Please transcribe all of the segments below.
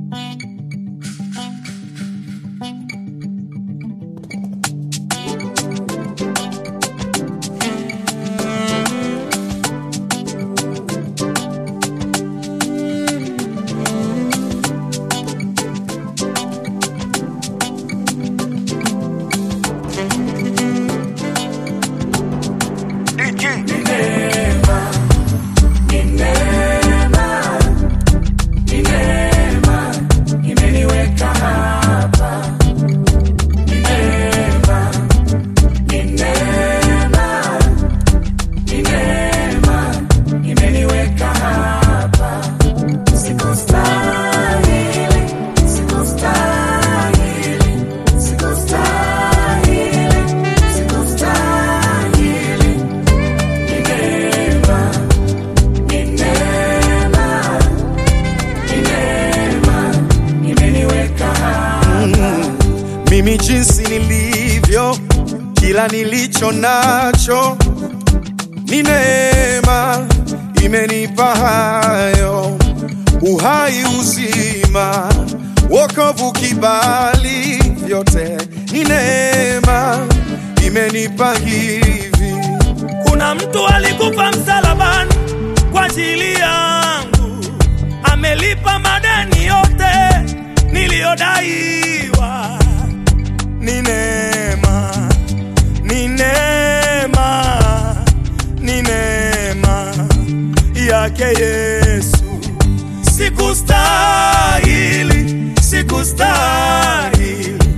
mimi jinsi nilivyo, kila nilicho nacho ni neema, imenipa hayo uhai, uzima, wokovu, kibali, vyote ni neema, imenipa hivi. Kuna mtu alikufa msalabani kwa ajili yangu, amelipa madeni yote niliyodaiwa. Ni neema, ni neema, ni neema yake Yesu. Sikustahili, sikustahili,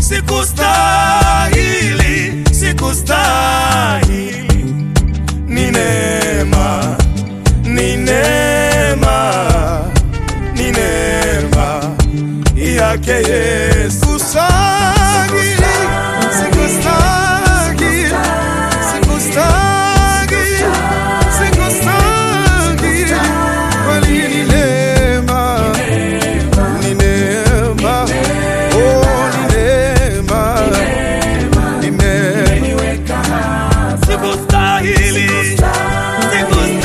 sikustahili, sikustahili ni neema, ni neema, ni neema yake Yesu. Sikustahili, sikustahili, sikustahili, sikustahili. Kweli ni neema, ni neema, oh, ni neema, ni neema. Sikustahili, sikustahili,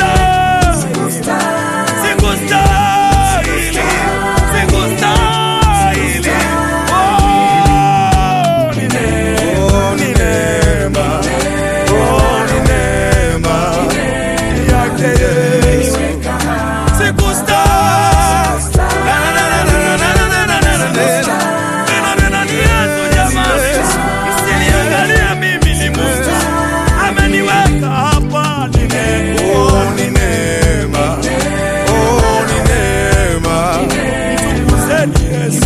sikustahili, sikustahili. Oh, ni neema, Oh, ni neema, oh, ni neema yake Yesu. sikustahili. Na, na, na, na, na, na, na, na, na, na, na. Neno, neno ni Yesu jamani. Msiniangalie mimi ni Mungu. Ameniweka hapa ni neema. Oh, ni neema, oh, ni neema. Mtukuzeni Yesu.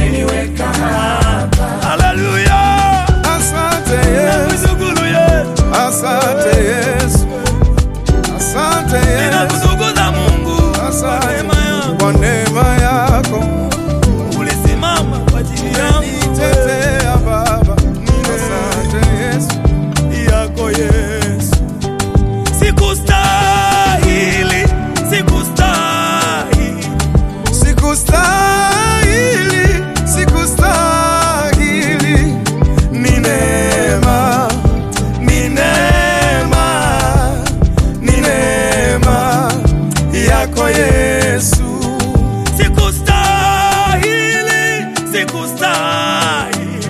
Haleluya. Asante Yesu, Mshukuru Yesu. asante Yesu, asante Yesu, Ninakutukuza Mungu kwa asante neema yako. kwa neema yako. Ulisimama kwa ajili yangu. Nitetea Baba, asante Yesu. yako Yesu. Sikustahili, sikustahili, Sikustahili, sikustahili, ni neema, ni neema, ni neema yako Yesu. Sikustahili, sikustahili,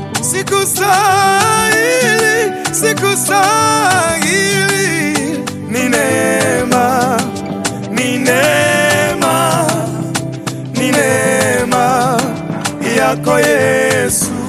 sikustahili, sikustahili. ni neema, ni neema, ni neema yako Yesu.